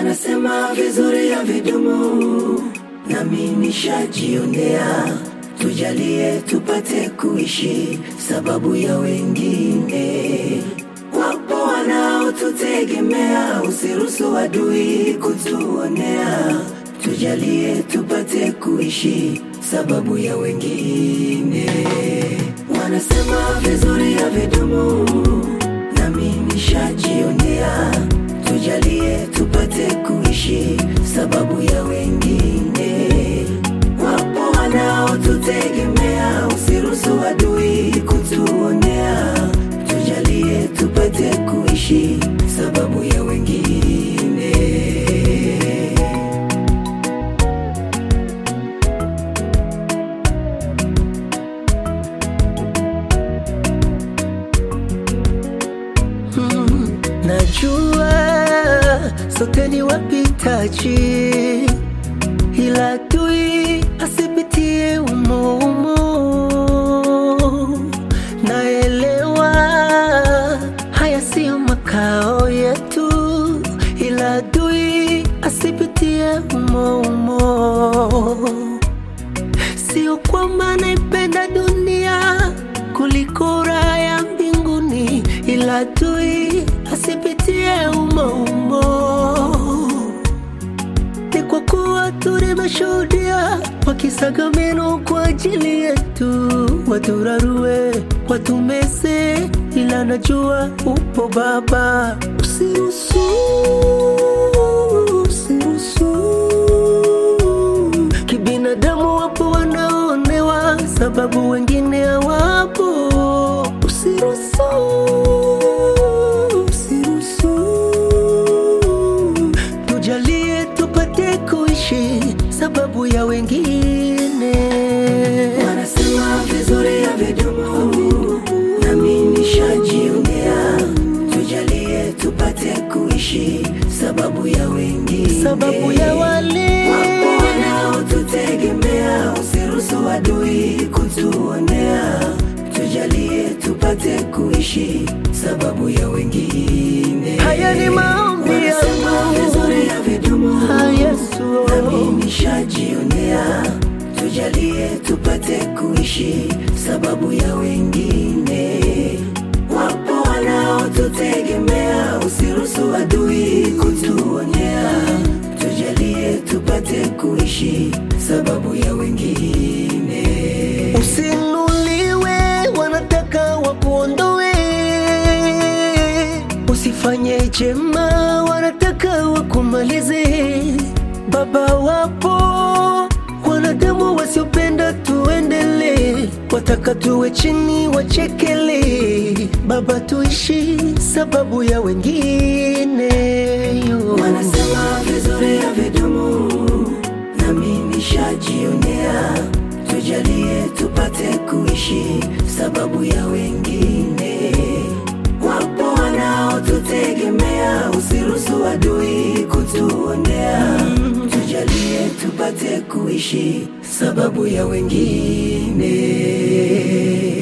Wanasema vizuri ya vidumu, nami nishajionea. Tujalie tupate kuishi sababu ya wengine. Wapo wanaotutegemea, usiruhusu adui kutuonea. Tujalie tupate kuishi sababu ya wengine. Wanasema vizuri ya vidumu, nami nishajionea. Tujalie tupate kuishi sababu ya wengine. Wapo wanaotutegemea, usiruhusu adui kutuonea. Tujalie tupate kuishi sababu ya wengine. Najua sote ni wapitaji, ila adui asipitie umo umo. Naelewa haya siyo makao yetu, ila adui asipitie umo umo. Sio kwamba naipenda dunia kuliko raha ya mbinguni, ila adui asipitie umo umo. Ni kwa kuwa tulimeshuhudia wakisaga meno kwa ajili yetu, waturarue, watumeze, ila najua upo Baba. Usiruhusu, usiruhusu Kibinadamu wapo wanaonewa sababu wengine hawapo. Usiruhusu, usiruhusu, tujalie tupate kuishi sababu ya wengine. Wanasema vizuri ya vidumu, nami nishajionea. Tujalie tupate kuishi sababu ya wengine, Sababu ya wale wapo wanaotutegemea, usiruhusu adui kutuonea. Tujalie tupate kuishi sababu ya wengine. haya ni maombi Wanasema yangu, vizuri ya vidumu, Ah, Yesu. nami nishajionea. Tujalie tupate kuishi sababu ya wengine. Wapo wanaotutegemea, usiruhusu adui kutuonea. Tujalie tupate kuishi sababu ya wengine. Usinuliwe, wanataka wakuondoe. Usifanye jema, wanataka wakumalize. Baba, wapo wanadamu wasiopenda tuendelee, wataka tuwe chini, wachekele. Baba, tuishi sababu ya wengine. Wanasema vizuri ya vidumu, nami nishajionea. Tujalie tupate kuishi sababu ya wengine. Wapo wanaotutegemea, usiruhusu adui kutuonea. Tujalie tupate kuishi sababu ya wengine.